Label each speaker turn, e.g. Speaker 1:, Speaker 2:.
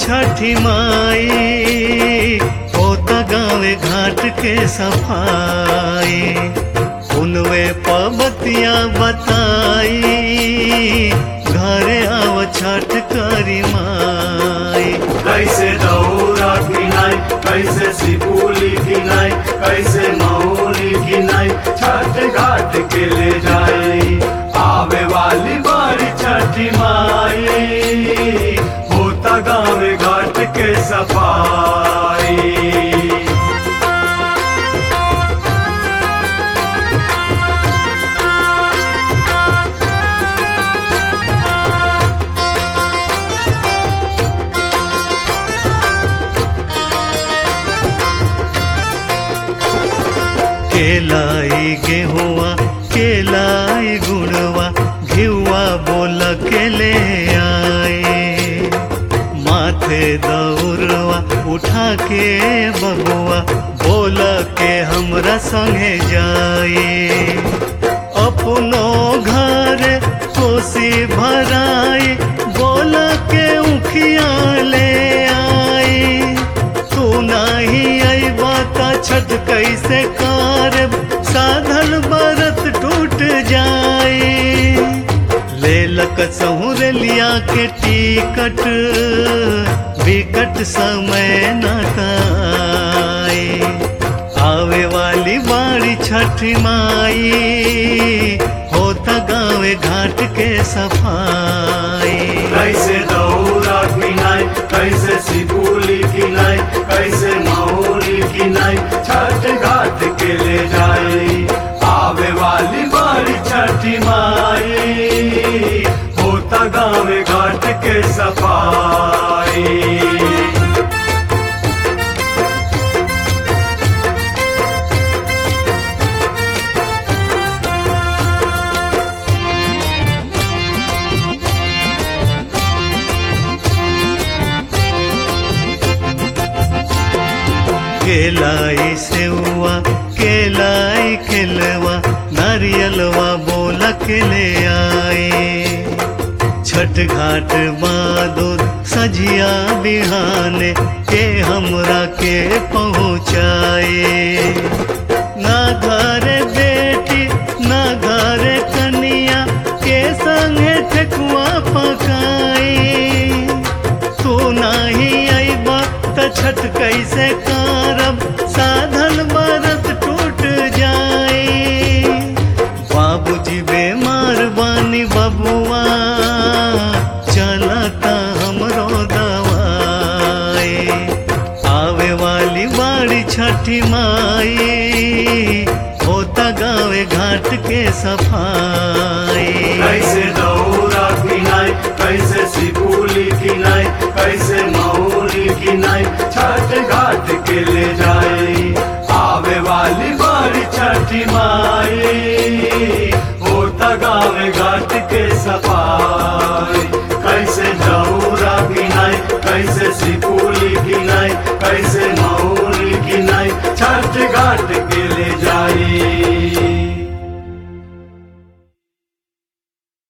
Speaker 1: छठी माई होता गावे घाट के सफाई उनवे पबतिया बताई घरे आव छठ करी माई
Speaker 2: कैसे दौरा किनाई कैसे सिपुली किनाई कैसे मौली किनाई छठ घाट के ले जाए आवे वाली बारी छठी माई होता गाँव घाट के सफाई
Speaker 1: केलाई गेहुआ केलाई गुड़वा घिउआ बोल के ले आए माथे दौड़वा उठा के बबुआ बोल के हमरा संगे जाए अपनो घर कोसी भराई बोल के उखिया ले आई तू नाही अबा त छठ कैसे कारब साधन बरत टूट जाए ले लक सहुर लिया के टिकट विकट समय नताए आवे वाली बाड़ी छठ माई होता गावे घाट के सफाई
Speaker 2: कैसे दौरा किनाई कैसे सिपुली किनाई कैसे मौली किनाई छठ घाट के ले जाए आवे वाली बारी छठी माई होता गाँव घाट के सफाई
Speaker 1: केलाई सेवा केलाई खिलवा नारियलवा बोला के ले आए छठ घाट मादुर सजिया बिहाने के हमरा के पहुँचाए ना घर बेटी ना घर कनिया के संगे ठेकुआ पकाई तू नाही अबा त छठ कैसे कारब साधन बरत टूट जाए बाबूजी बेमार बानी बबुआ चलता हमरो दवाई आवे वाली बाड़ी छठी माई होता गावे घाट के सफाई
Speaker 2: कैसे दौरा किनाई कैसे सिपुली किनाई कैसे मौली किनाई छठ घाट के ले जाए आवे वाली बारी छठी माँ